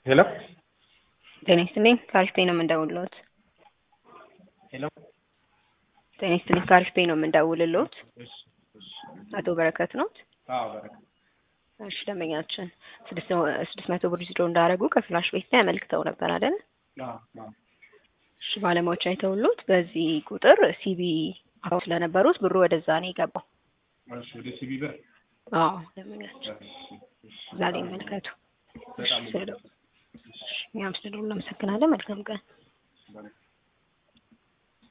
ሄሎ ጤና ይስጥልኝ ከአሪፍ ፔይ ነው የምንደውልሎት። ሄሎ ጤና ይስጥልኝ ከአሪፍ ፔይ ነው የምንደውልሎት። እሺ እሺ አቶ በረከት ኖት? አዎ በረከት እሺ ደንበኛችን ስድስት ስድስት መቶ ብር ዊዝድሮ እንዳደረጉ ከፍላሽ ቤት ላይ አመልክተው ነበር አይደል? አዎ አዎ እሺ ባለሙያዎች አይተውሉት በዚህ ቁጥር ሲቢ አካውንት ስለነበሩት ብሩ ወደዛ ነው የገባው። እሺ ወደ ሲቢ ብር አዎ ደንበኛችን እሺ እሺ እዛ ላይ ይመልከቱ። በጣም እሺ፣ ስለ- እሺ፣ እኛም ስለደውሉ እናመሰግናለን። መልካም ቀን። በረከት